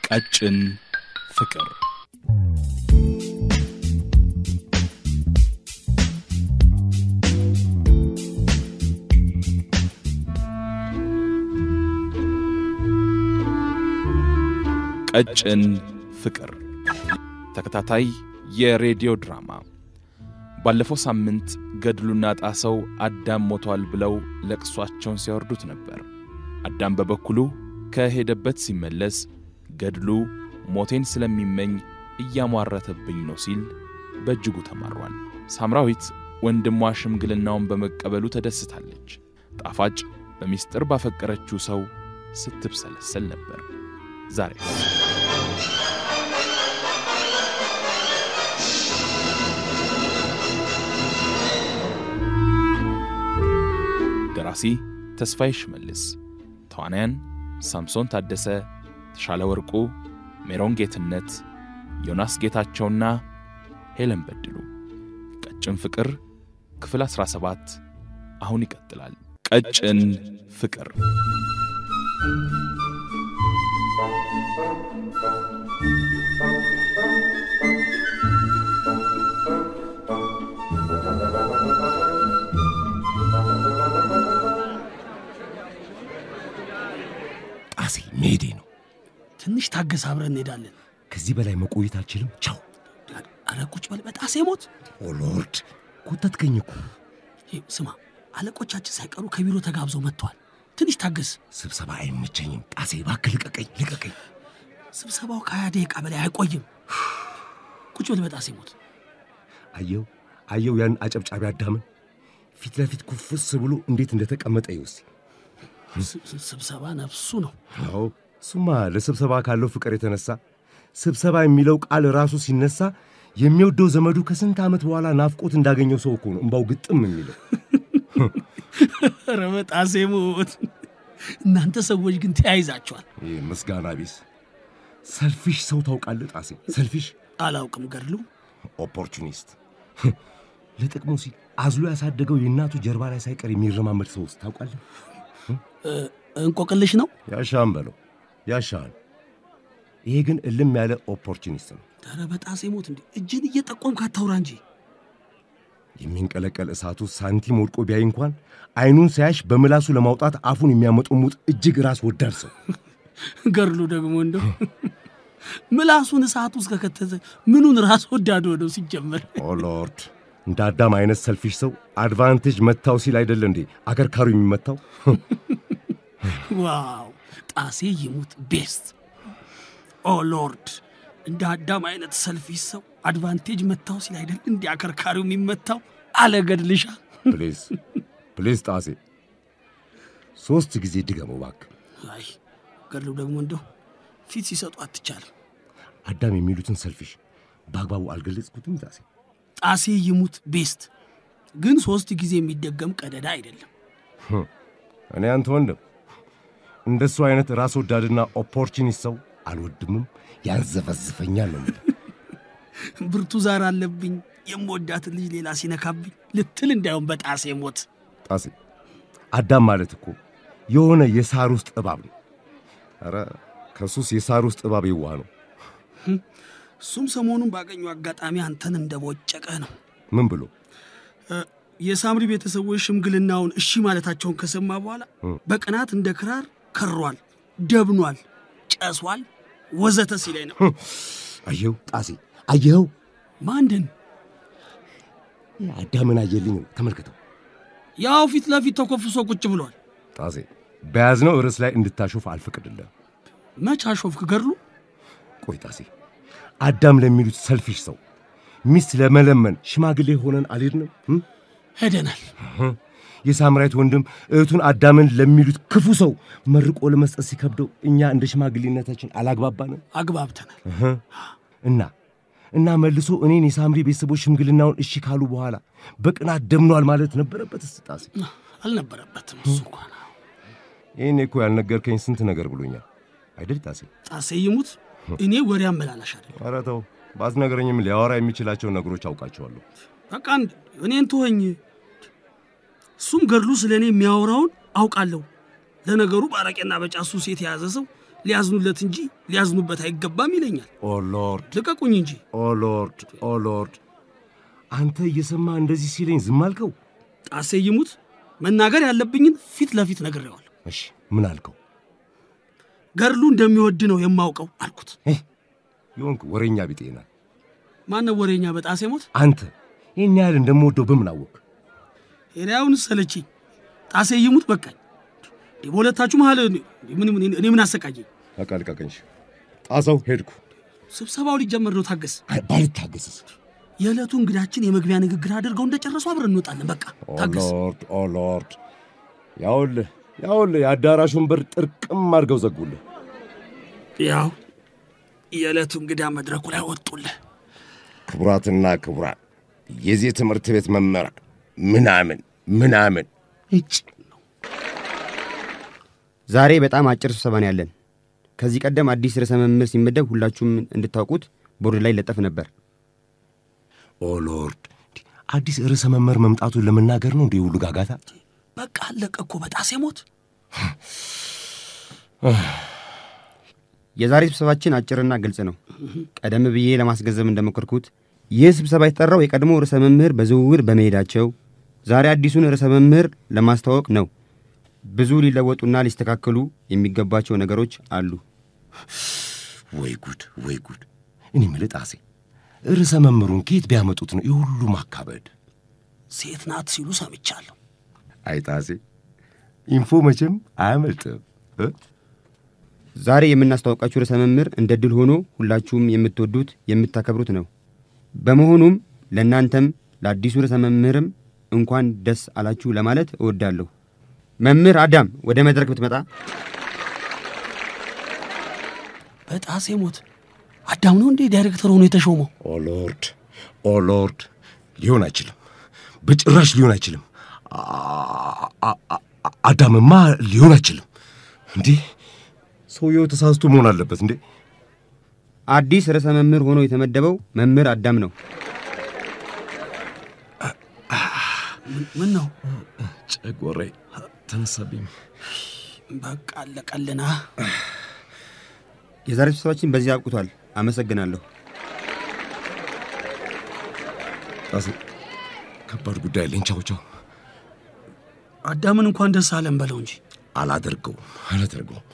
ቀጭን ፍቅር ቀጭን ፍቅር ተከታታይ የሬዲዮ ድራማ። ባለፈው ሳምንት ገድሉና ጣሰው አዳም ሞቷል ብለው ለቅሷቸውን ሲያወርዱት ነበር። አዳም በበኩሉ ከሄደበት ሲመለስ ገድሉ ሞቴን ስለሚመኝ እያሟረተብኝ ነው ሲል በእጅጉ ተማሯል። ሳምራዊት ወንድሟ ሽምግልናውን በመቀበሉ ተደስታለች። ጣፋጭ በሚስጥር ባፈቀረችው ሰው ስትብሰለሰል ነበር። ዛሬ ደራሲ ተስፋዬ ሽመልስ፣ ተዋናያን ሳምሶን ታደሰ፣ ተሻለ ወርቁ፣ ሜሮን ጌትነት፣ ዮናስ ጌታቸውና ሄለን በድሉ። ቀጭን ፍቅር ክፍል 17 አሁን ይቀጥላል። ቀጭን ፍቅር ጣሴ መሄዴ ነው። ትንሽ ታገስ፣ አብረን እንሄዳለን። ከዚህ በላይ መቆየት አልችልም። ቻው። አረ ቁጭ በል በጣሴ ሞት። ኦ ሎርድ ኮተትከኝ እኮ። ይህ ስማ፣ አለቆቻችን ሳይቀሩ ከቢሮ ተጋብዘው መጥተዋል። ትንሽ ታገስ። ስብሰባ አይመቸኝም። ጣሴ እባክህ ልቀቀኝ፣ ልቀቀኝ። ስብሰባው ከሀያ ደቂቃ በላይ አይቆይም። ቁጭ በል በጣሴ ሞት። አየው አየው፣ ያን አጨብጫቢ አዳምን ፊት ለፊት ኩፍስ ብሎ እንዴት እንደተቀመጠ ይውስ። ስ- ስ- ስብሰባ ነፍሱ ነው። አዎ እሱማ ለስብሰባ ካለው ፍቅር የተነሳ ስብሰባ የሚለው ቃል ራሱ ሲነሳ የሚወደው ዘመዱ ከስንት ዓመት በኋላ ናፍቆት እንዳገኘው ሰው እኮ ነው እምባው ግጥም የሚለው። ኧረ በጣሴ ሞት። እናንተ ሰዎች ግን ተያይዛችኋል። ይህ ምስጋና ቢስ ሰልፊሽ ሰው ታውቃለህ ጣሴ? ሰልፊሽ አላውቅም ገድሉ። ኦፖርቹኒስት ለጥቅሙ ሲል አዝሎ ያሳደገው የእናቱ ጀርባ ላይ ሳይቀር የሚረማመድ ሰው ውስጥ ታውቃለህ? እንቆቅልሽ ነው። ያሻህን በለው ያሻህን። ይሄ ግን እልም ያለ ኦፖርቹኒስት ነው። ኧረ በጣሴ ሞት እንዴ! እጅን እየጠቆምክ አታውራ እንጂ። የሚንቀለቀል እሳቱ ሳንቲም ወድቆ ቢያይ እንኳን አይኑን ሳያሽ በምላሱ ለማውጣት አፉን የሚያመጡሙጥ እጅግ ራስ ወዳድ ሰው። ገድሉ ደግሞ እንደው ምላሱን እሳት ውስጥ ከከተተ ምኑን ራስ ወዳድ ሆነው ሲጀመር ኦ ሎርድ እንደ አዳም አይነት ሰልፊሽ ሰው አድቫንቴጅ መታው ሲል አይደለ እንዴ አከርካሪ የሚመታው? ዋው ጣሴ ይሙት ቤስት ኦ ሎርድ እንደ አዳም አይነት ሰልፊሽ ሰው አድቫንቴጅ መታው ሲል አይደል እንዲህ አከርካሪው የሚመታው አለ ገድልሻ ፕሊዝ ፕሊዝ ጣሴ ሦስት ጊዜ ድገመው እባክህ። አይ ገድሉ ደግሞ እንደው ፊት ሲሰጡ አትቻልም አዳም የሚሉትን ሰልፊሽ በአግባቡ አልገለጽኩትም ጣሴ። ጣሴ ይሙት ቤስት ግን ሶስት ጊዜ የሚደገም ቀደዳ አይደለም እኔ አንተ ወንድም እንደሱ አይነት ራስ ወዳድና ኦፖርቹኒስት ሰው አልወድምም፣ ያንዘፈዝፈኛል ነው የምልህ። ብርቱ ዛር አለብኝ የምወዳትን ልጅ ሌላ ሲነካብኝ ልትል እንዳይሆን በጣሴ ሞት ጣሴ አዳም ማለት እኮ የሆነ የሳር ውስጥ እባብ ነው። ኧረ ከሱስ የሳር ውስጥ እባብ የዋህ ነው። እሱም ሰሞኑን ባገኘው አጋጣሚ አንተን እንደቦጨቀ ነው ምን ብሎ እ፣ የሳምሪ ቤተሰቦች ሽምግልናውን እሺ ማለታቸውን ከሰማ በኋላ በቅናት እንደ ክራር ከሯል፣ ደብኗል፣ ጨሷል፣ ወዘተ ሲለኝ ነው። አየኸው ጣሴ አየኸው? ማንድን አዳምን አየልኝ ነው ተመልከተው። ያው ፊት ለፊት ተኮፍሶ ቁጭ ብሏል። ጣሴ በያዝነው ርዕስ ላይ እንድታሾፍ አልፈቅድልህም። መች አሾፍክ ገድሉ? ቆይ ጣሴ አዳም ለሚሉት ሰልፊሽ ሰው ሚስት ለመለመን ሽማግሌ ሆነን አልሄድንም? እም? ሄደናል። የሳምራዊት ወንድም እህቱን አዳምን ለሚሉት ክፉ ሰው መርቆ ለመስጠት ሲከብደው እኛ እንደ ሽማግሌነታችን አላግባባንም አግባብተናል። እህ። እና እና መልሶ እኔን የሳምሪ ቤተሰቦች ሽምግልናውን እሺ ካሉ በኋላ በቅናት ደምኗል ማለት ነበረበት። እስጣሴ አልነበረበትም እሱ እንኳን ይህኔ እኮ ያልነገርከኝ ስንት ነገር ብሎኛል አይደል ጣሴ? ጣሴ ይሙት እኔ ወሬ አመላላሽ አይደለም። ኧረ ተው ባትነግረኝም ሊያወራ የሚችላቸው ነገሮች አውቃቸዋለሁ። በቃ አንድ እኔን ትሆኝ እሱም ገድሉ ስለ እኔ የሚያወራውን አውቃለሁ። ለነገሩ በአረቄና በጫት ሱስ የተያዘ ሰው ሊያዝኑለት እንጂ ሊያዝኑበት አይገባም ይለኛል። ኦ ሎርድ ልቀቁኝ እንጂ ኦ ሎርድ ኦ ሎርድ አንተ እየሰማ እንደዚህ ሲለኝ ዝም አልከው? ጣሴ ይሙት መናገር ያለብኝን ፊት ለፊት ነግሬዋለሁ። እሺ ምን አልከው? ገድሉ እንደሚወድ ነው የማውቀው አልኩት። የሆንክ ወሬኛ ቢጤ ነህ ማነው ወሬኛ በጣሴ ሞት? አንተ። ይህን ያህል እንደምወደው በምን አወቅ? ሄዳያውን ሰለችኝ። ጣሴ ይሙት በቃኝ። እንዴ በሁለታችሁ መሀል እኔ ምን ምን- እኔ ምን አሰቃየኝ? በቃ ልቀቀኝ። ጣሰው ሄድኩ። ስብሰባው ሊጀመር ነው። ታገስ። አይ፣ ባልታገስስ? የዕለቱ እንግዳችን የመግቢያ ንግግር አድርገው እንደጨረሱ አብረን እንወጣለን። በቃ ኦ ታገስ። ሎርድ ኦ ሎርድ። ያውልህ ያውልህ የአዳራሹን በር ጥርቅም አድርገው ዘጉልህ። ያው የዕለቱ እንግዳ መድረኩ ላይ ወጡልህ። ክቡራትና ክቡራን የዚህ ትምህርት ቤት መምህራን ምናምን ምናምን እጭ ዛሬ በጣም አጭር ስብሰባ ነው ያለን። ከዚህ ቀደም አዲስ ርዕሰ መምህር ሲመደብ ሁላችሁም እንድታውቁት ቦርድ ላይ ለጠፍ ነበር። ኦ ሎርድ አዲስ ርዕሰ መምህር መምጣቱን ለመናገር ነው እንዲህ ሁሉ ጋጋታ? በቃ አለቀ እኮ በጣሴ ሞት። የዛሬ ስብሰባችን አጭርና ግልጽ ነው። ቀደም ብዬ ለማስገንዘብ እንደሞከርኩት ይህ ስብሰባ የተጠራው የቀድሞ ርዕሰ መምህር በዝውውር በመሄዳቸው ዛሬ አዲሱን ርዕሰ መምህር ለማስተዋወቅ ነው። ብዙ ሊለወጡና ሊስተካከሉ የሚገባቸው ነገሮች አሉ። ወይ ጉድ ወይ ጉድ! እኔ የምልህ ጣሴ ርዕሰ መምህሩን ከየት ቢያመጡት ነው ይህ ሁሉ ማካበድ? ሴት ናት ሲሉ ሰምቻለሁ። አይ ጣሴ ኢንፎ መቼም አያመልጥም እ? ዛሬ የምናስተዋውቃችሁ ርዕሰ መምህር እንደ ድል ሆኖ ሁላችሁም የምትወዱት የምታከብሩት ነው። በመሆኑም ለእናንተም ለአዲሱ ርዕሰ መምህርም እንኳን ደስ አላችሁ ለማለት እወዳለሁ። መምህር አዳም ወደ መድረክ ብትመጣ። በጣሴ ሞት አዳም ነው እንዴ ዳይሬክተር ሆኖ የተሾመው? ኦ ሎርድ ኦ ሎርድ ሊሆን አይችልም፣ በጭራሽ ሊሆን አይችልም። አ- አ- አ- አዳምማ ሊሆን አይችልም። እንዴ ሰውየው ተሳስቶ መሆን አለበት እንዴ? አዲስ ርዕሰ መምህር ሆኖ የተመደበው መምህር አዳም ነው። ምን ነው ጨጎሬ ተነሳብኝ። በቃ አለቀልና። የዛሬ ስብሰባችን በዚህ አብቅቷል። አመሰግናለሁ። ጣሴ ከባድ ጉዳይ አለኝ። ቻው ቻው። አዳምን እንኳን ደስ አለን በለው እንጂ አላደርገውም አላደርገውም።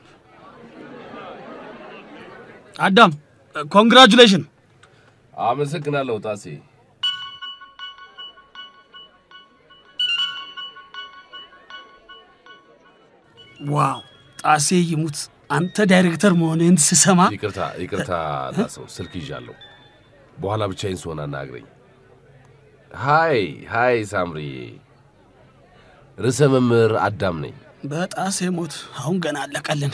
አዳም ኮንግራጁሌሽን። አመሰግናለሁ ጣሴ። ዋው ጣሴ ይሙት አንተ ዳይሬክተር መሆንህን ስሰማ ይቅርታ ይቅርታ ጣሰው፣ ስልክ ይዣለሁ። በኋላ ብቻዬን ስሆን አናግረኝ። ሃይ ሃይ፣ ሳምሪ ርዕሰ መምህር አዳም ነኝ። በጣሴ ሞት አሁን ገና አለቀልን።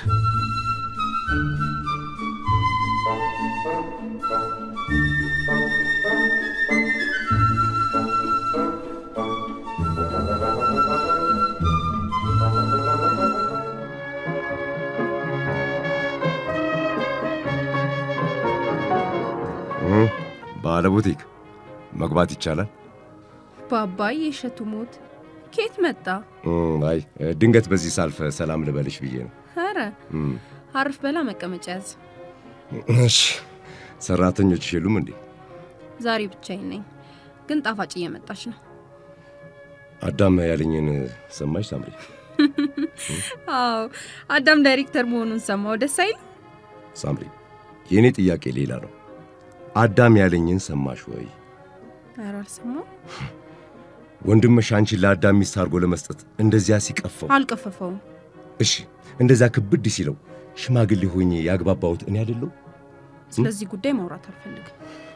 ባለቡቲክ መግባት ይቻላል? ባባዬ የእሸቱ ሞት ኬት መጣ? እም፣ አይ ድንገት በዚህ ሳልፍ ሰላም ልበልሽ ብዬ ነው። ኧረ እም፣ አርፍ በላ መቀመጫ ያዝ። እሺ ሰራተኞች የሉም እንዴ? ዛሬ ብቻዬን ነኝ፣ ግን ጣፋጭ እየመጣች ነው። አዳም ያለኝን ሰማሽ ሳምሪ? አዎ አዳም ዳይሬክተር መሆኑን ሰማው። ደስ አይል? ሳምሪ የእኔ ጥያቄ ሌላ ነው። አዳም ያለኝን ሰማሽ ወይ? ኧረ አልሰማው። ወንድምሽ አንቺን ለአዳም ሚስት አድርጎ ለመስጠት እንደዚያ ሲቀፈው፣ አልቀፈፈውም። እሺ እንደዛ ክብድ ሲለው ሽማግሌ ሆኜ ያግባባሁት እኔ አይደለሁ? ስለዚህ ጉዳይ ማውራት አልፈልግም።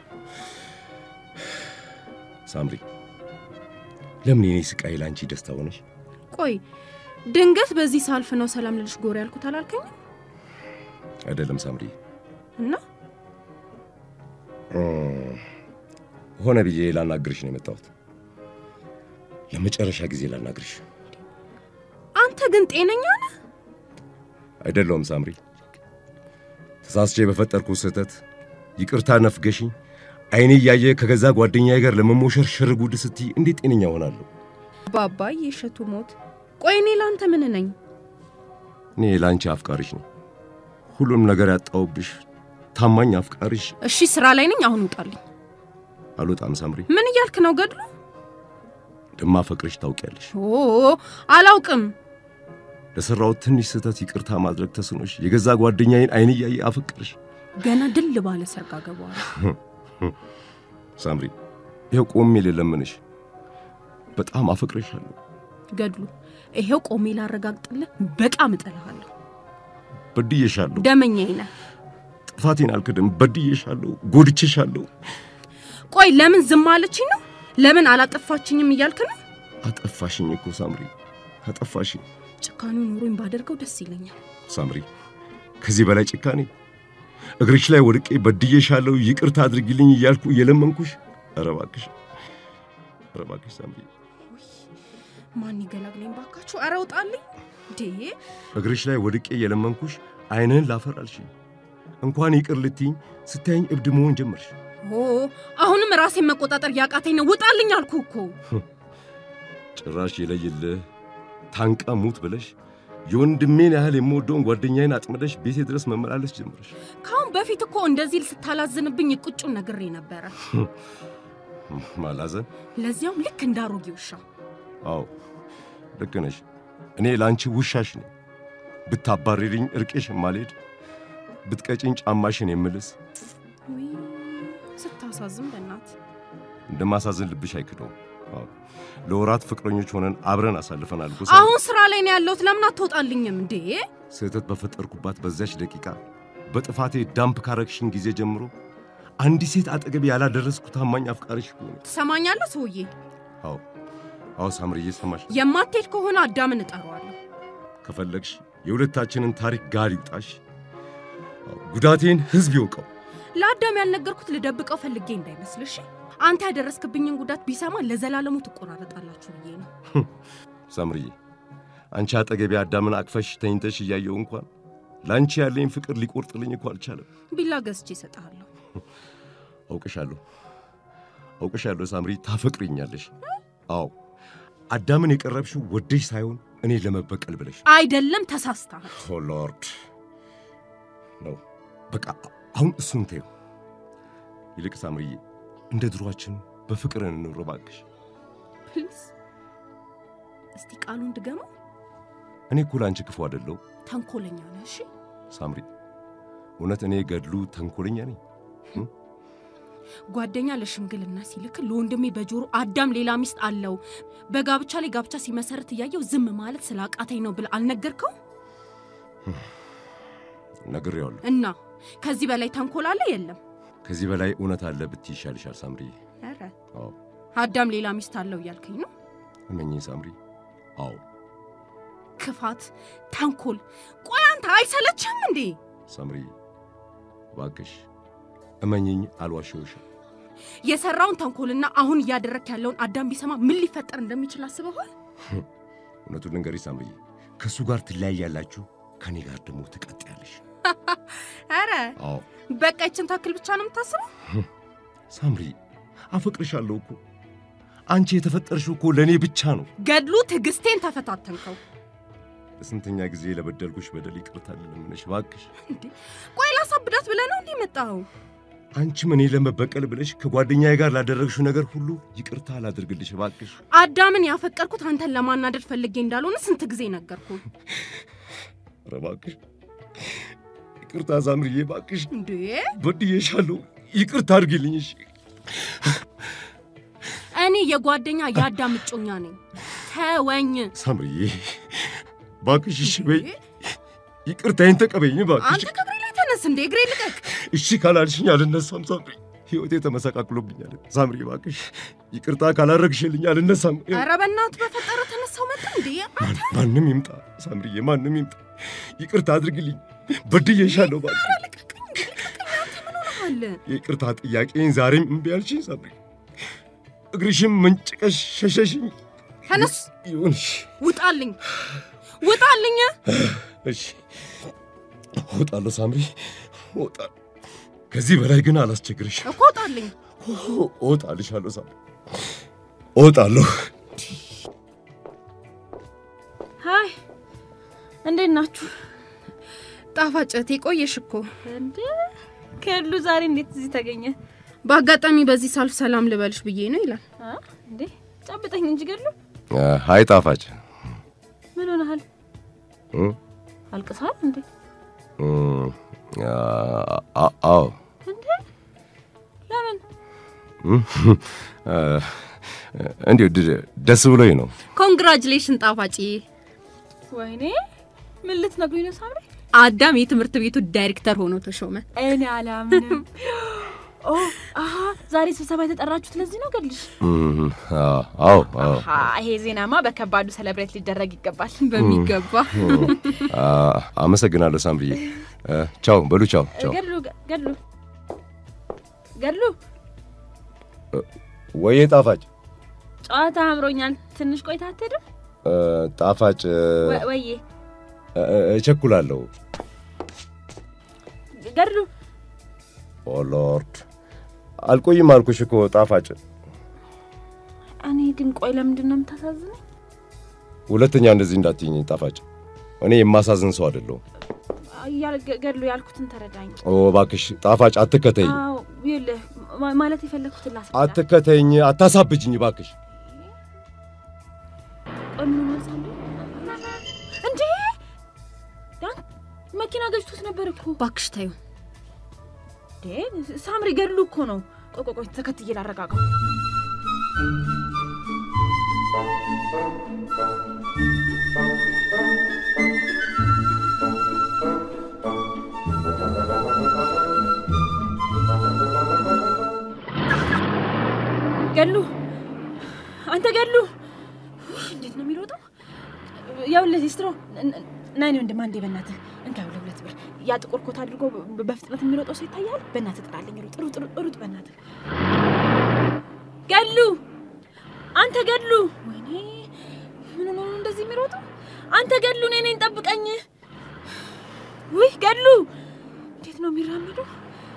ሳምሪ ለምን የኔ ስቃይ ለአንቺ ደስታ ሆነሽ? ቆይ ድንገት በዚህ ሳልፍ ነው ሰላም ልልሽ ጎር ያልኩት አላልከኝም? አይደለም ሳምሪ፣ እና እም፣ ሆነ ብዬ ላናግርሽ ነው የመጣሁት። ለመጨረሻ ጊዜ ላናግርሽ። አንተ ግን ጤነኛ ነህ? አይደለውም ሳምሪ፣ ተሳስቼ በፈጠርኩ ስህተት ይቅርታ ነፍገሽኝ አይኔ እያየ ከገዛ ጓደኛዬ ጋር ለመሞሸር ሽር ጉድ ስትይ እንዴት ጤነኛ ሆናለሁ? ባባዬ የእሸቱ ሞት ቆይ እኔ ለአንተ ምን ነኝ? እኔ ለአንቺ አፍቃሪሽ ነኝ። ሁሉም ነገር ያጣውብሽ ታማኝ አፍቃሪሽ እሺ ስራ ላይ ነኝ። አሁን ውጣልኝ። አልወጣም ሳምሪ። ምን እያልክ ነው ገድሉ? እንደማፈቅርሽ ታውቂያለሽ። ኦ አላውቅም። ለሠራሁት ትንሽ ስህተት ይቅርታ ማድረግ ተስኖሽ የገዛ ጓደኛዬን አይን እያየ አፈቅርሽ። ገና ድል ባለ ሰርግ አገባዋለሁ። ሳምሪ ይኸው ቆሜ ልለምንሽ፣ በጣም አፈቅርሻለሁ። ገድሉ ይሄው ቆሜ ላረጋግጥልህ፣ በጣም እጠልሃለሁ። በድዬሻለሁ። ደመኛዬ ነህ። ጥፋቴን አልክድም። በድዬሻለሁ፣ ጎድቼሻለሁ። ቆይ ለምን ዝም አለችኝ ነው? ለምን አላጠፋችኝም እያልክ ነው? አጠፋሽኝ እኮ ሳምሪ፣ አጠፋሽኝ ጭካኔው ኖሮኝ ባደርገው ደስ ይለኛል። ሳምሪ። ከዚህ በላይ ጭካኔ እግርሽ ላይ ወድቄ በድዬሻለሁ፣ ይቅርታ አድርጊልኝ እያልኩ እየለመንኩሽ፣ ኧረ እባክሽ፣ ኧረ እባክሽ ሳምሪ፣ ማን ይገላግለኝ ባካችሁ! ኧረ ውጣልኝ እንዴ! እግርሽ ላይ ወድቄ እየለመንኩሽ ዓይንህን ላፈር አልሽኝ። እንኳን ይቅር ልትይኝ ስታየኝ እብድ መሆን ጀመርሽ። ኦ አሁንም ራሴን መቆጣጠር ያቃተኝ ነው። ውጣልኝ አልኩ እኮ። ጭራሽ የለይልህ ታንቃ ሙት ብለሽ የወንድሜን ያህል የምወደውን ጓደኛዬን አጥምደሽ ቤቴ ድረስ መመላለስ ጀመረሽ። ከአሁን በፊት እኮ እንደዚህ ስታላዝንብኝ ቁጩን ነግሬ ነበረ። ማላዘን? ለዚያውም ልክ እንዳሮጌ ውሻ። አዎ ልክ ነሽ። እኔ ለአንቺ ውሻሽ ነኝ። ብታባሪልኝ እርቄሽ የማልሄድ ብትቀጭኝ ጫማሽን የምልስ ውይ ስታሳዝን በእናት እንደማሳዝን ልብሽ አይክደውም። አዎ ለወራት ፍቅረኞች ሆነን አብረን አሳልፈናል እኮ አሁን ስራ ላይ ነው ያለሁት። ለምን አትወጣልኝም እንዴ? ስህተት በፈጠርኩባት በዚያች ደቂቃ በጥፋቴ ዳምፕ ካረግሽኝ ጊዜ ጀምሮ አንዲት ሴት አጠገቤ ያላደረስኩ ታማኝ አፍቃሪሽ እኮ ነኝ። ትሰማኛለህ ሰውዬ? አዎ አዎ፣ ሳምርዬ ሰማሽ። የማትሄድ ከሆነ አዳምን እጠራዋለሁ። ከፈለግሽ የሁለታችንን ታሪክ ጋር ይውጣሽ። አዎ፣ ጉዳቴን ህዝብ ይወቀው። ለአዳም ያልነገርኩት ልደብቀው ፈልጌ እንዳይመስልሽ። አንተ ያደረስክብኝን ጉዳት ቢሰማ ለዘላለሙ ትቆራረጣላችሁ ብዬ ነው። ሳምርዬ፣ አንቺ አጠገቤ አዳምን አቅፈሽ ተኝተሽ እያየው እንኳን ለአንቺ ያለኝ ፍቅር ሊቆርጥልኝ እኮ አልቻለም። ቢላ ገዝቼ እሰጥሃለሁ። አውቅሻለሁ አውቅሻለሁ ሳምሪ፣ ታፈቅሪኛለሽ። አዎ አዳምን የቀረብሽው ወደሽ ሳይሆን እኔ ለመበቀል ብለሽ አይደለም፣ ተሳስተሃል። ኦ ሎርድ ነው። በቃ አሁን እሱን ተይው። ይልቅ ሳምርዬ እንደ ድሯችን በፍቅር እንኑር እባክሽ። ፕሊዝ እስቲ ቃሉን ድገመው። እኔ እኮ ለአንቺ ክፉ አይደለሁ ተንኮለኛ ነህ። እሺ ሳምሪ። እውነት እኔ ገድሉ ተንኮለኛ ነኝ? ጓደኛ ለሽምግልና ሲልክ ለወንድሜ በጆሮ አዳም ሌላ ሚስት አለው በጋብቻ ላይ ጋብቻ ሲመሰርት እያየው ዝም ማለት ስላቃተኝ ነው ብለህ አልነገርከው? ነግሬዋለሁ። እና ከዚህ በላይ ተንኮል አለ? የለም። ከዚህ በላይ እውነት አለ ብትይ ይሻልሻል ሳምሪዬ። ኧረ አዎ አዳም ሌላ ሚስት አለው እያልከኝ ነው? እመኚኝ ሳምሪ። አዎ ክፋት፣ ተንኮል። ቆይ አንተ አይሰለችህም እንዴ? ሳምሪዬ እባክሽ እመኚኝ፣ አልዋሸሁሽም። የሰራውን ተንኮልና አሁን እያደረግክ ያለውን አዳም ቢሰማ ምን ሊፈጠር እንደሚችል አስበዋል? እውነቱን ልንገርሽ ሳምሪዬ፣ ከእሱ ጋር ትለያያላችሁ፣ ከእኔ ጋር ደግሞ ትቀጥያለሽ። ኧረ አዎ በቃ ይችን ታክል ብቻ ነው የምታስበው? ሳምሪ፣ አፈቅርሻለሁ እኮ አንቺ የተፈጠርሽው እኮ ለእኔ ብቻ ነው። ገድሉ ትዕግስቴን ተፈታተንከው። ለስንተኛ ጊዜ ለበደልኩሽ በደል ይቅርታ ልለምንሽ እባክሽ። እንዴ ቆይ ላሳብዳት ብለህ ነው እንዲህ መጣኸው? አንቺም እኔ ለመበቀል ብለሽ ከጓደኛዬ ጋር ላደረግሽው ነገር ሁሉ ይቅርታ ላድርግልሽ እባክሽ። አዳምን ያፈቀርኩት አንተን ለማናደድ ፈልጌ እንዳልሆነ ስንት ጊዜ ነገርኩ። ኧረ እባክሽ ይቅርታ ሳምሪዬ፣ እባክሽ እንዴ በድዬሻለሁ፣ ይቅርታ አድርጊልኝ። እሺ እኔ የጓደኛ የአዳም እጮኛ ነኝ። ተወኝ። ሳምሪዬ እባክሽ እሺ በይ፣ ይቅርታዬን ተቀበይኝ እባክሽ። አንተ ከእግሬ ላይ ተነስ እንዴ! እግሬ ልቀቅ። እሺ ካላልሽኝ አልነሳም ሳምሪ። ሕይወቴ ተመሰቃቅሎብኛል ሳምሪ፣ እባክሽ ይቅርታ ካላረግሽልኝ አልነሳም። ኧረ በእናትህ በፈጠረ ተነሳው መጣ እንዴ! ማን- ማንም ይምጣ ሳምሪዬ፣ ማንም ይምጣ፣ ይቅርታ አድርግልኝ። በድዬሻለሁ እባክሽ። ልቀቀኝ እንዴ! ልቀቀኝ። አንተ ምን ሆነሃል? የይቅርታ ጥያቄን ዛሬም እምቢ አልሽኝ ሳምሪ። እግርሽም መንጭቀሽ ሸሸሽኝ። ተነስ፣ ይሁንሽ። ውጣልኝ፣ ውጣልኝ። እሺ እወጣለሁ ሳምሪ፣ እወጣለሁ። ከዚህ በላይ ግን አላስቸግርሽም። እኮ ውጣልኝ። እወጣልሻለሁ ሳምሪ፣ እወጣለሁ። ሀይ፣ እንዴት ናችሁ? ጣፋጭ እህቴ ቆየሽ እኮ። እንዴ ገድሉ ዛሬ እንዴት እዚህ ተገኘ? በአጋጣሚ በዚህ ሳልፍ ሰላም ልበልሽ ብዬ ነው ይላል። አ? እንዴ ጨብጠኝ እንጂ ገድሉ። ሀይ ጣፋጭ ምን ሆነሃል? እ? አልቅሰሃል እንዴ? እም፣ አ- አ- አዎ እንዴ ለምን? እም፣ እ፣ እንዲሁ ድ- ደስ ብሎኝ ነው። ኮንግራጁሌሽን ጣፋጭ። ወይኔ ምን ልትነግሩኝ ነው ሳምሪ? አዳም የትምህርት ቤቱ ዳይሬክተር ሆኖ ተሾመ። እኔ አላምንም። ኦ አሀ ዛሬ ስብሰባ የተጠራችሁት ለዚህ ነው ገድልሽ? እም፣ አ- አዎ አዎ አሀ ይሄ ዜናማ በከባዱ ሰለብሬት ሊደረግ ይገባል። በሚገባ አ- አመሰግናለሁ ሳምብዬ። እ፣ ቻው በሉ ቻው ቻው። ገድሉ ገድሉ ገድሉ ወዬ ጣፋጭ ጨዋታ አምሮኛል። ትንሽ ቆይታ አትሄድም? እ፣ ጣፋጭ እ፣ ወ- ወዬ እ፣ እቸኩላለሁ። ገድሉ ኦ ሎርድ አልቆይም አልኩሽ እኮ ጣፋጭ። እኔ ግን ቆይ ለምንድን ነው የምታሳዝነኝ? ሁለተኛ እንደዚህ እንዳትይኝ ጣፋጭ። እኔ የማሳዝን ሰው አይደለሁም። እያል- ገ- ገድሉ ያልኩትን ተረዳኝ። ኦ እባክሽ ጣፋጭ አትከተይኝ፣ አዎ ይኸውልህ ማ- ማለት የፈለግኩትን ላስረዳ። አትከተይኝ፣ አታሳብጅኝ እባክሽ። ቆይ ምን ሆኗል ሳምሪ? እንዴ ያን መኪና ገጭቶት ነበር እኮ። ባክሽ ታዩ እንዴ ሳምሪ ገድሉ እኮ ነው። ቆይ ቆይ ቆይ ተከትዬ ላረጋጋው። ገድሉ አንተ ገድሉ እንዴት ነው የሚሮጠው? ያውልህ ስትሮ ናይኔ ወንድም አንዴ በእናትህ እንካ ያውልህ ሁለት ብር ያ ጥቁር ኮት አድርጎ በ- በፍጥነት የሚሮጠው ሰው ይታያል። በእናትህ ጥራልኝ፣ ሩጥ ሩጥ ሩጥ ሩጥ በእናትህ ገድሉ አንተ ገድሉ ወይኔ ምን ሆኖ ነው እንደዚህ የሚሮጠው? አንተ ገድሉ እኔ ነኝ ጠብቀኝ። ውይ ገድሉ እንዴት ነው የሚራመደው?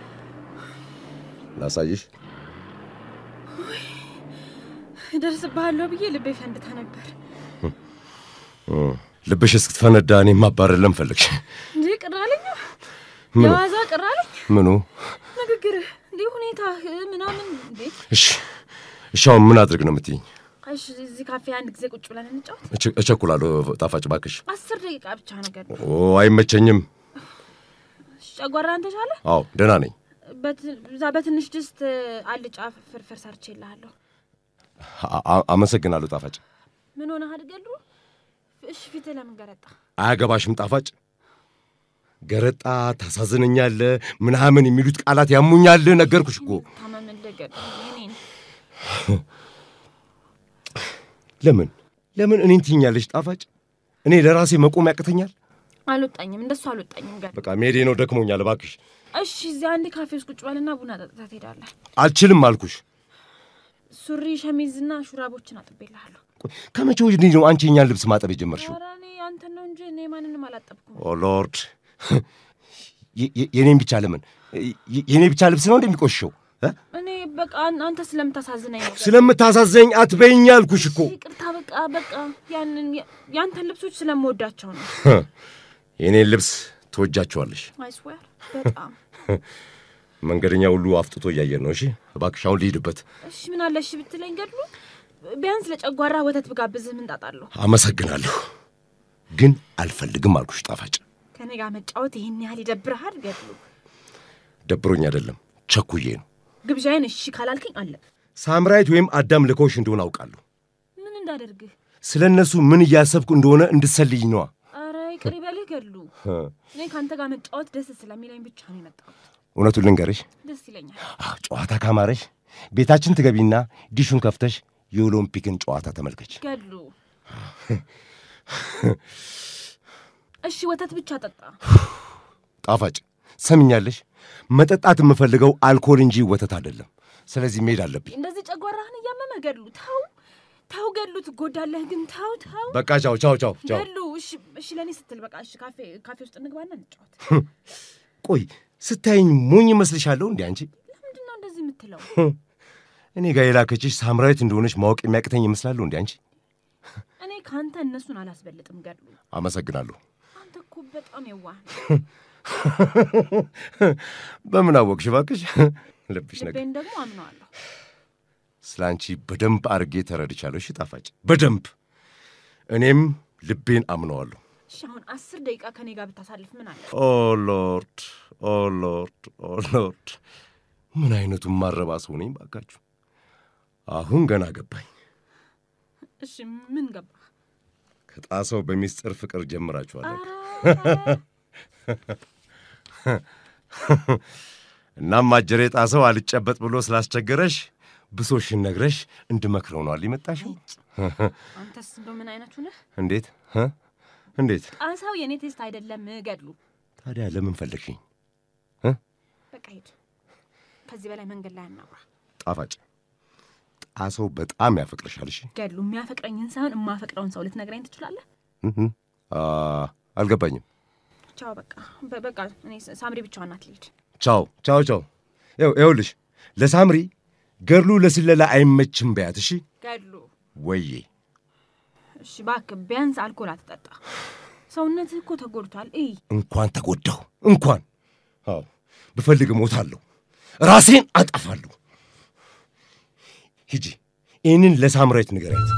ላሳይሽ። እደርስብሃለሁ ብዬ ልቤ ፈንድታ ነበር። እ፣ ልብሽ እስክትፈነዳ እኔ ማባረር ለምን ፈለግሽ? እንዴ ቅር አለኝ፣ ምኑ የዋዛ ቅር አለኝ ምኑ? ንግግርህ እንዲህ ሁኔታ ምናምን እንዴ እሺ እሺ፣ አሁን ምን አድርግ ነው የምትይኝ? እሺ እዚህ ካፌ አንድ ጊዜ ቁጭ ብለን እንጫወት። እቸ- እቸኩላለሁ ጣፋጭ እባክሽ። አስር ደቂቃ ብቻ ነገር ነው። ኦ አይመቸኝም። ጨጓራን ተሻለ? አዎ ደህና ነኝ። በት- እዛ በትንሽ ድስት አልጫ ፍርፍር ሰርቼ እልሃለሁ። አ- አ- አመሰግናለሁ ጣፋጭ። ምን ሆነህ አድገሉ? እሺ ፊትህ ለምን ገረጣ? አያገባሽም ጣፋጭ። ገረጣ ታሳዝነኛለ ምናምን የሚሉት ቃላት ያሙኛል። ነገርኩሽ እኮ። ታመምልህ ገድሉ የኔን ለምን ለምን እኔን ትይኛለሽ ጣፋጭ? እኔ ለራሴ መቆም ያቅተኛል። አልወጣኝም፣ እንደሱ አልወጣኝም ገድሉ። በቃ መሄዴ ነው፣ ደክሞኛል። እባክሽ እሺ እዚህ አንድ ካፌ ውስጥ ቁጭ በልና ቡና ጠጥታ ትሄዳለህ። አልችልም አልኩሽ። ሱሪ ሸሚዝና ሹራቦችን አጥቤልሃለሁ። ቆይ፣ ከመቼ ወዲህ ነው አንቺ የእኛን ልብስ ማጠብ የጀመርሽው? ኧረ እኔ አንተን ነው እንጂ እኔ ማንንም አላጠብኩም። ኦ ሎርድ፣ የ- የ- የኔን ብቻ ለምን የ- የኔ ብቻ ልብስ ነው እንደሚቆሽሸው? እ? እኔ በቃ አን- አንተ ስለምታሳዝነኝ ነው። ስለምታሳዘኝ አትበይኝ አልኩሽ እኮ። ይቅርታ በቃ በቃ ያንን ያንተን ልብሶች ስለምወዳቸው ነው። የኔን ልብስ ትወጃቸዋለሽ። አይስዌር በጣም መንገደኛ ሁሉ አፍጥቶ እያየን ነው። እሺ እባክሽ አሁን ልሂድበት። እሺ ምን አለ እሺ ብትለኝ ገድሉ ቢያንስ ለጨጓራ ወተት ብጋብዝህ ምን ጣጣ አለው? አመሰግናለሁ፣ ግን አልፈልግም አልኩሽ ጣፋጭ። ከኔ ጋር መጫወት ይህን ያህል ይደብርሃል ገድሉ? ደብሮኝ አይደለም ቸኩዬ ነው። ግብዣዬን እሺ ካላልክኝ አለ ሳምራይት ወይም አዳም ልከውሽ እንደሆነ አውቃለሁ። ምን እንዳደርግህ? ስለ እነሱ ምን እያሰብኩ እንደሆነ እንድትሰልይኝ ነዋ። አረ ይቅር ይበልህ ገድሉ። እኔ ከአንተ ጋር መጫወት ደስ ስለሚለኝ ብቻ ነው የመጣሁት። እውነቱን ልንገርሽ፣ ደስ ይለኛል። አዎ፣ ጨዋታ ካማረሽ ቤታችን ትገቢና ዲሹን ከፍተሽ የኦሎምፒክን ጨዋታ ተመልከች። ገድሉ እሺ ወተት ብቻ ጠጣ። ጣፋጭ ሰምኛለሽ፣ መጠጣት የምፈልገው አልኮል እንጂ ወተት አይደለም። ስለዚህ መሄድ አለብኝ። እንደዚህ ጨጓራህን እያመመ ገድሉ ተው ተው ገድሉ ትጎዳለህ። ግን ተው ተው በቃ ቻው ቻው ቻው ቻው። ገድሉ እሺ እሺ ለእኔ ስትል በቃ እሺ ካፌ ካፌ ውስጥ እንግባና እንጫወት። ቆይ ስታይኝ ሞኝ ይመስልሻለሁ እንዴ አንቺ? ለምንድን ነው እንደዚህ የምትለው? እኔ ጋር የላከችሽ ሳምራዊት እንደሆነች ማወቅ የሚያቅተኝ ይመስላለሁ እንዴ አንቺ? እኔ ከአንተ እነሱን አላስበልጥም ገድሉ። አመሰግናለሁ። አንተ እኮ በጣም የዋህ ነህ። በምን አወቅሽ እባክሽ? ልብሽ ነገር ልቤን ደግሞ አምነዋለሁ። ስለ አንቺ በደንብ አድርጌ ተረድቻለሁ። እሺ ጣፋጭ፣ በደንብ እኔም ልቤን አምነዋለሁ። እሺ አሁን አስር ደቂቃ ከኔ ጋር ብታሳልፍ ምን አለ? ኦ ሎርድ፣ ኦ ሎርድ፣ ኦ ሎርድ፣ ምን አይነቱን ማረባ ሰው ነኝ ባካችሁ። አሁን ገና ገባኝ። እሺ ምን ገባ? ከጣሰው በሚስጥር ፍቅር ጀምራችኋል። እናም አጀሬ ጣሰው አልጨበጥ ብሎ ስላስቸገረሽ ብሶሽን ነግረሽ እንድመክረው ነው አልመጣሽም? አንተስ እንደው ምን አይነቱ ነህ? እንዴት እ? እንዴት ጣሳው የእኔ ቴስት አይደለም ገድሉ። ታዲያ ለምን ፈለግሽኝ? በቃ ሂድ። ከዚህ በላይ መንገድ ላይ አናውራ። ጣፋጭ ጣሰው በጣም ያፈቅርሻል። እሺ ገድሉ የሚያፈቅረኝን ሳይሆን የማፈቅረውን ሰው ልትነግረኝ ትችላለህ? እህ፣ አ፣ አልገባኝም። ቻው በቃ በ- በቃ እኔ ስ- ሳምሪ ብቻዋን ናት ልሂድ። ቻው ቻው ቻው። ይኸው ይኸውልሽ ለሳምሪ ገድሉ ለስለላ አይመችም በያት። እሺ ገድሉ ወዬ እሺ እባክህ ቢያንስ አልኮል አትጠጣ። ሰውነትህ እኮ ተጎድቷል። እይ እንኳን ተጎዳሁ እንኳን አዎ ብፈልግ እሞታለሁ፣ ራሴን አጠፋለሁ። ሂጂ ይህንን ለሳምራዊት ንገሪያት።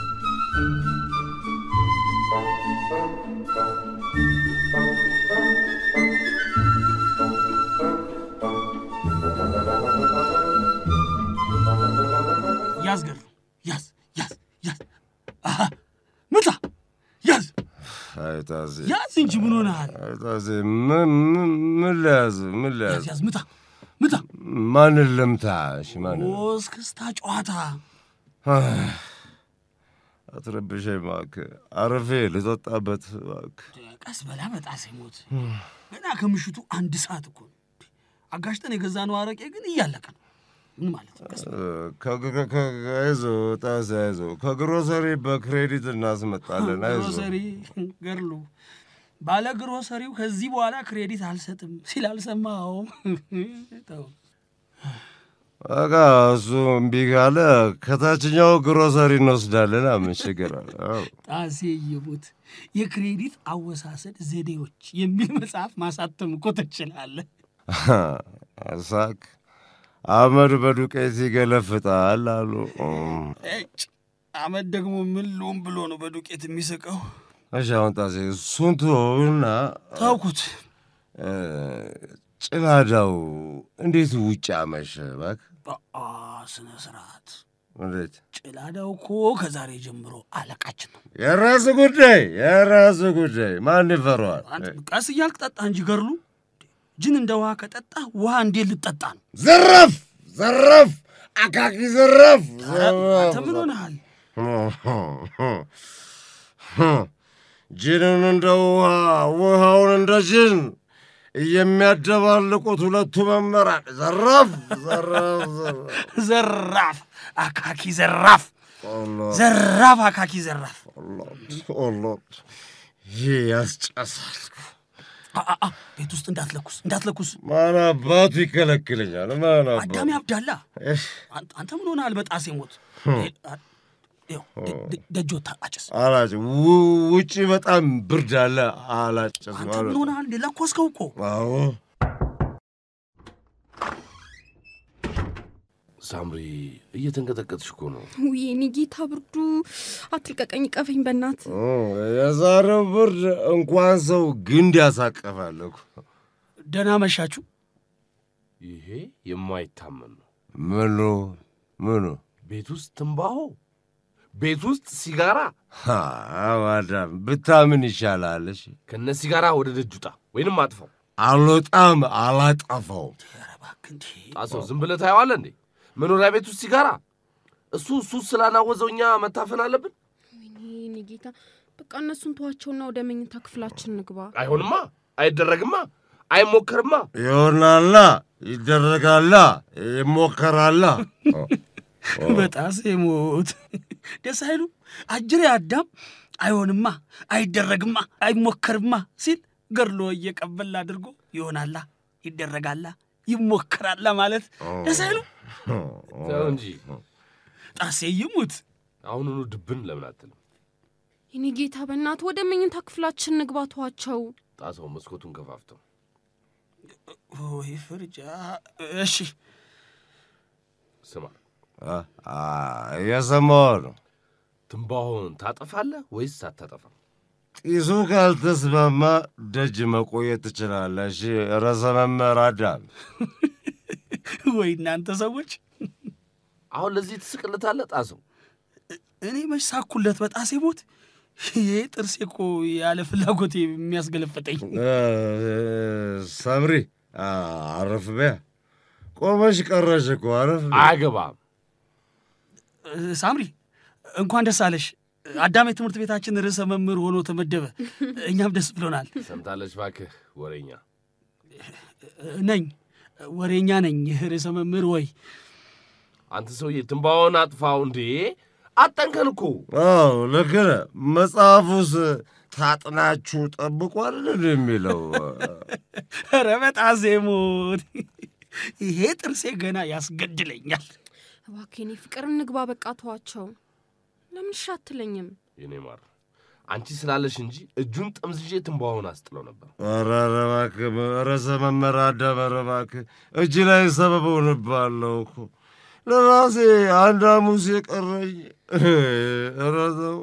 ያዝ ገድሉ ያዝ ያዝ ያዝ አሃ ምታ ያዝ አይታዜ ያዝ እንጂ ምን ሆነሃል? አይታዜ ምን ምን ምን ልያዝ ምን ያዝ ልያዝ ያዝ ምታ ምታ ማንን ልምታ? እሺ ማንን እስክስታ ጨዋታ አትረብሸኝ እባክህ። አረፌ ልጠጣበት እባክህ። ቀስ በላ በጣሴ ሞት ገና ከምሽቱ አንድ ሰዓት እኮ ነው። አጋሽጠን የገዛነው አረቄ ግን እያለቀ ነው። ምን ማለት ነው? ቀስ በላ። አይዞህ ጣሴ አይዞህ፣ ከግሮሰሪ በክሬዲት እናስመጣለን። አይዞህ ግሮሰሪ ገድሉ ባለ ግሮሰሪው ከዚህ በኋላ ክሬዲት አልሰጥም ሲል አልሰማኸውም? ተው። በቃ እሱ እምቢ ካለ ከታችኛው ግሮሰሪ እንወስዳለን። ምን ችግር አለ? አዎ። ጣሴ ይሙት የክሬዲት አወሳሰድ ዘዴዎች የሚል መጽሐፍ ማሳተም እኮ ትችላለህ። ሳክ አመድ በዱቄት ይገለፍጣል አሉ። እጭ አመድ ደግሞ ምን ልሆን ብሎ ነው በዱቄት የሚስቀው? እሺ አሁን ጣሴ እሱን ተወውና ታውኩት እ፣ ጭላዳው እንዴት ውጭ አመሸ? እባክህ በአ ስነ ስርዓት እንዴት ጭላዳው እኮ ከዛሬ ጀምሮ አለቃችን ነው። የራስ ጉዳይ የራስ ጉዳይ ማን ይፈረዋል? አንተ ቀስ እያልክ ጠጣ እንጂ ገድሉ ጅን እንደ ውሃ ከጠጣ ውሃ እንዴት ልጠጣ ነው? ዘረፍ ዘረፍ አካኪ ዘረፍ አንተ ምን ሆነሃል? ጅንን እንደ ውሃ ውሃውን እንደ ጅን የሚያደባልቁት ሁለቱ መምህራን ዘራፍ ዘራፍ ዘራፍ ዘራፍ አካኪ ዘራፍ ኦሎርድ ዘራፍ አካኪ ዘራፍ ኦሎርድ ኦሎርድ ይህ ያስጨሳል። አ- አ- አ፣ ቤት ውስጥ እንዳትለኩስ እንዳትለኩስ። ማን አባቱ ይከለክለኛል? ማን አባቱ አዳሚ አብዳላ እህ፣ አንተ አንተ ምን ሆነሃል? በጣሴ ሞት ይኸው ደ- ደ- ደጆታ አጭስ። አላጭ ው- ውጪ በጣም ብርድ አለ። አላጭስ አንተ ምን ሆነሃል? እንደ ለኮስከው እኮ አዎ ሳምሪ እየተንቀጠቀጥሽ እኮ ነው። ውይ የኔ ጌታ ብርዱ፣ አትልቀቀኝ፣ ቀፈኝ በእናት እ፣ የዛሬው ብርድ እንኳን ሰው ግንድ ያሳቀፋል እኮ። ደህና መሻችሁ። ይሄ የማይታመን ነው። ምኑ ምኑ ቤት ውስጥ ትንባሆ፣ ቤት ውስጥ ሲጋራ። ማዳም ብታምን ይሻላል። እሺ ከነ ሲጋራ ወደ ደጅ ውጣ ወይንም አጥፋው። አልወጣም፣ አላጠፋውም። ኧረ እባክህ እንዴ! ጣሰው ዝም ብለህ ታየዋለህ እንዴ? መኖሪያ ቤት ውስጥ ሲጋራ። እሱ እሱ ስላናወዘው እኛ መታፈን አለብን? ወይኔ የኔ ጌታ፣ በቃ እነሱን ተዋቸውና ወደ መኝታ ክፍላችን ንግባ። አይሆንማ፣ አይደረግማ፣ አይሞከርማ። ይሆናላ፣ ይደረጋላ፣ ይሞከራላ። በጣሴ ሞት ደስ አይሉ አጅሬ አዳም አይሆንማ፣ አይደረግማ፣ አይሞከርማ ሲል ገድሎ እየቀበል አድርጎ ይሆናላ፣ ይደረጋላ፣ ይሞከራላ ማለት ደስ አይሉ ተው እንጂ ጣሴ ይሙት። አሁኑኑ ድብን ለምን አትልም? የኔ ጌታ በእናት ወደ መኝታ ክፍላችን ንግባቷቸው። ጣሰው መስኮቱን ከፋፍተው ወይ ፍርጃ። እሺ ስማ፣ የሰማሁ ነው። ትንባሆን ታጠፋለህ ወይስ አታጠፋም? ጢሱ ካልተስማማ ደጅ መቆየት ትችላለህ። እሺ ርዕሰ መምህር አዳም። ወይ እናንተ ሰዎች፣ አሁን ለዚህ ትስቅልታለህ ጣሰው? እኔ መች ሳኩለት በጣሴ ሞት። ይሄ ጥርሴ እኮ ያለ ፍላጎቴ የሚያስገለፈጠኝ። ሳምሪ አረፍ በያ። ቆመሽ ቀረሽ እኮ አረፍ በያ። አያገባም። ሳምሪ እንኳን ደስ አለሽ። አዳም የትምህርት ቤታችን ርዕሰ መምህር ሆኖ ተመደበ። እኛም ደስ ብሎናል። ሰምታለች ባክህ ወሬኛ። ነኝ ወሬኛ ነኝ ርዕሰ መምህር። ወይ አንተ ሰውዬ ትንባሆን አጥፋው እንዴ! አጠንከን እኮ አዎ ልክ ነህ። መጽሐፉስ ታጥናችሁ ጠብቁ አይደል የሚለው? ኧረ በጣሴ ሞት ይሄ ጥርሴ ገና ያስገድለኛል። እባክህ የኔ ፍቅር እንግባ፣ በቃ ተዋቸው። ለምን እሺ አትለኝም? የኔ ማር አንቺ ስላለሽ እንጂ እጁን ጠምዝዤ ትንባሆን አስጥለው ነበር። ኧረ ኧረ እባክህ ርዕሰ መምህር አዳም፣ ኧረ እባክህ እጅ ላይ ሰበብ ሆንብሃለሁ እኮ ለራሴ አንድ ሐሙስ የቀረኝ። ኧረ ተው።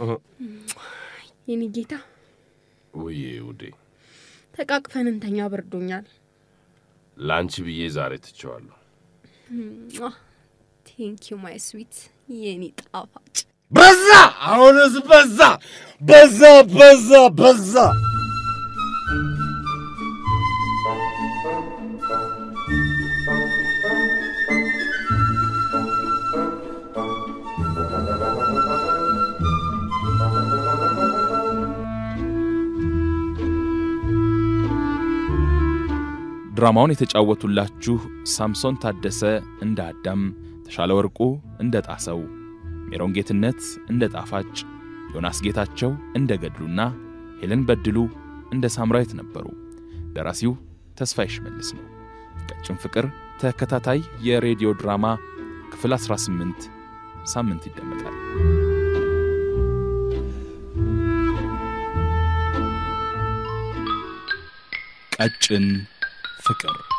የኔ ጌታ ውዬ ውዴ፣ ተቃቅፈን እንተኛ፣ በርዶኛል። ለአንቺ ብዬ ዛሬ ትቼዋለሁ። ቴንኪዩ ማይ ስዊት፣ የኔ ጣፋጭ። በዛ አሁንስ በዛ በዛ በዛ በዛ። ድራማውን የተጫወቱላችሁ ሳምሶን ታደሰ እንደ አዳም፣ ተሻለ ወርቁ እንደ ጣሰው፣ ሜሮን ጌትነት እንደ ጣፋጭ፣ ዮናስ ጌታቸው እንደ ገድሉና ሄለን በድሉ እንደ ሳምራዊት ነበሩ። ደራሲው ተስፋዬ ሽመልስ ነው። ቀጭን ፍቅር ተከታታይ የሬዲዮ ድራማ ክፍል 18 ሳምንት ይደመጣል። ቀጭን ፍቅር